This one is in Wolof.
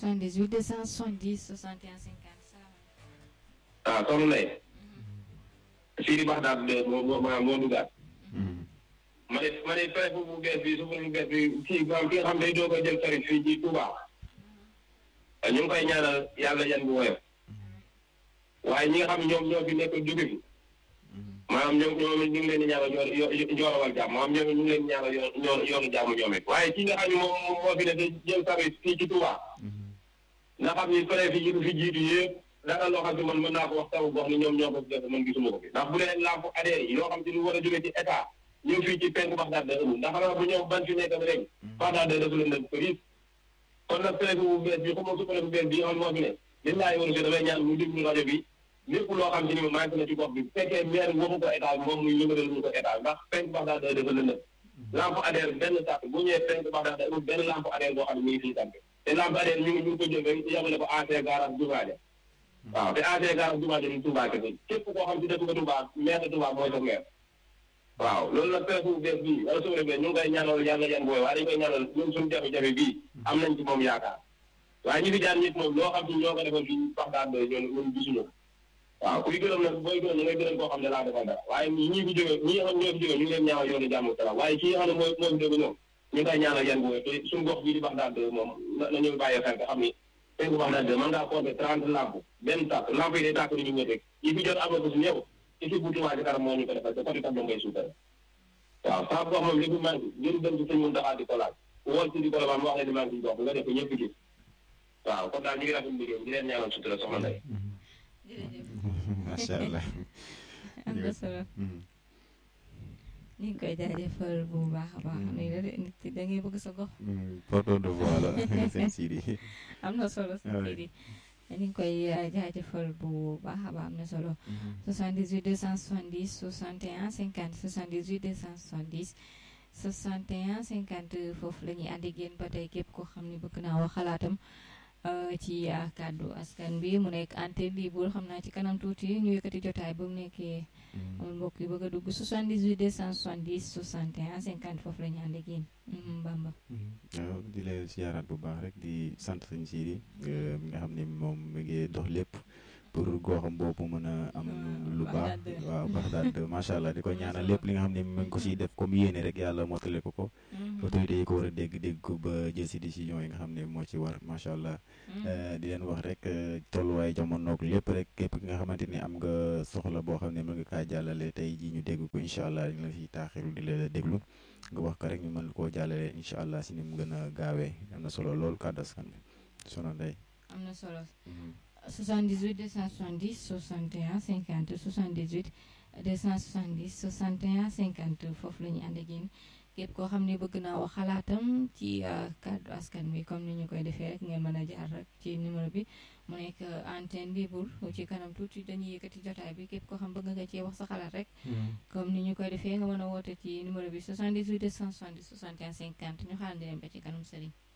78 270 61 50 salaamaaleykum. ah soxna Ndeye. Sidi Baxdaat de moo moo maa moo duggaat. ma ne ma ne préfet bu bees bi suuf bu bees bi kii maanaam ki nga xam day doog a jël tarif fii ci Touba. ñu ngi koy ñaanal yàlla yan bu woyof. waaye ñi nga xam ñoom ñoo fi nekk jóge fi. maanaam ñoom ñoom ñu ngi leen di ñaanal yoo yoonawal jàmm maanaam ñoom ñu ngi leen di ñaanal yoon yoonu jàmm ñoom it waaye ki nga xam ne moom moo fi ne te jël tarif fii ci Touba. nga xam ni préfet yi du fi jiitu yëpp. dara loo xam ne man mën naa ko wax taw boo xam ne ñoom ñoo ko def man gisuma ko fi ndax bu dee lamp adhéré yi yoo xam ne lu war a jóge ci état ñëw fii ci penku Baxdaad da amul ndax xanaa bu ñoom ban fi nekk ba léegi Baxdaad da dafa leen dem përis kon nag préfet bu bees bi xamoo su préfet bu bees bi xam moo fi ne li laay waru si damay ñaan mu déglu rajo bi lépp loo xam ne ni manqué na ci gox bi bu fekkee maire waxu ko état bi moom muy yëngalal ñu ko état ndax penku Baxdaad da dafa leen dem lamp adhéré benn sàkk bu ñëwee penku Baxdaad da amul benn lamp adhéré boo xam ne mi ngi fii tàmp te lamp adhéré ñu ngi ñu ngi ko jël rek yamale ko AC garage Dubaale waaw te AG garage Touba dañuy Touba kese képp koo xam si dëkk nga Touba maire Touba mooy sa maire waaw loolu nag préfet bu bees bii wala suñu ñu ngi koy ñaanal yàlla yan booy waaye dañu koy ñaanal ñun suñu jafe-jafe bii am nañ ci moom yaakaar waaye ñi fi daan nit moom loo xam si ñoo ko defal fii wax daan doy ñoom ñun gisuñu ko waaw kuy gërëm nag booy gërëm da ngay gërëm koo xam ne laa defal dara waaye ñii fi jóge ñi nga xam ñoo fi jóge ñu ngi leen ñaanal yoonu jàmm salaam waaye kii nga xam ne mooy moo fi jóge ñoom ñu ngi koy ñaanal yan booy te suñu gox bii di wax daan doy moom na ñu bàyyi xel xam ni tey bu wax daal de mën ngaa compter trente lamp benn tàkk lamp yi day tàkk ni ñu ñëw rek yi fi jot am na ko si ñëw équipe bu Touba ci kanam moo ñu ko defal te côté tableau ngay suukare waaw saa gox moom li mu manqué ngeen dem ci sëñ Mountakha di ko laaj wool si di ko la wax leen di manqué ci gox nga def ko ñëpp gis waaw kon daal ñu ngi rafetlu liggéey di leen ñaanal sutura soxna Ndeye. jërëjëf. macha allah. am na solo. ñu ngi koy jaajëfal bu baax a baax nii la de nit da ngay bëgg sa gox. porte de voix la seen Sidi. am na solo seen Sidi. ñu ngi koy jaajëfal bu baax a baax am na solo. 78 270 61 50 78 270 61 50 foofu la ñuy ànd ak yéen ba tey képp koo xam ne bëgg naa wax xalaatam ci kàddu askan bi mu nekk antenne libre xam naa ci kanam tuuti ñu yëkkati jotaay ba mu nekkee. amul mbokk yi bëgg a dugg 78 270 61 50 foofu la ñu ànd ak yéen Bamba. waaw di la siyaaraat bu baax rek di sant sëñ Sidi mi nga xam ne moom mi ngi dox lépp pour goxam boobu mën a am lu baax waaw Baxdaad macha allah di ko ñaanal lépp li nga xam ne mu ngi ko siy def comme yéene rek yàlla mottale ko ko. autorité yi ko war a dégg dégg ko ba jël si décision yi nga xam ne moo ci war macha allah. di leen wax rek tolluwaay jamonoog lépp rek képp ki nga xamante ni am nga soxla boo xam ne mën nga kaa jàllale tey jii ñu dégg ko incha allah ñu la si taaxiru di la déglu nga wax ko rek ñu mën koo jàllale incha allah si ni mu gën a gaawee am na solo lool kàddu askan bi sono ndey. am na solo 78 270 61 50 78 270 61 50 foofu la ñuy ànd ak yéen képp koo xam ne bëgg naa wax xalaatam ci kàddu askan bi comme ni ñu koy defee rek ngeen mën a jaar rek ci numéro bi mu nekk antenne libre ci kanam tuuti dañuy yëkkati jotaay bi képp koo xam bëgg nga cee wax sa xalaat rek. comme ni ñu koy defee nga mën a woote ci numéro bi 78 270 61 50 ñu xaarandi leen ba ci kanam sëriñ.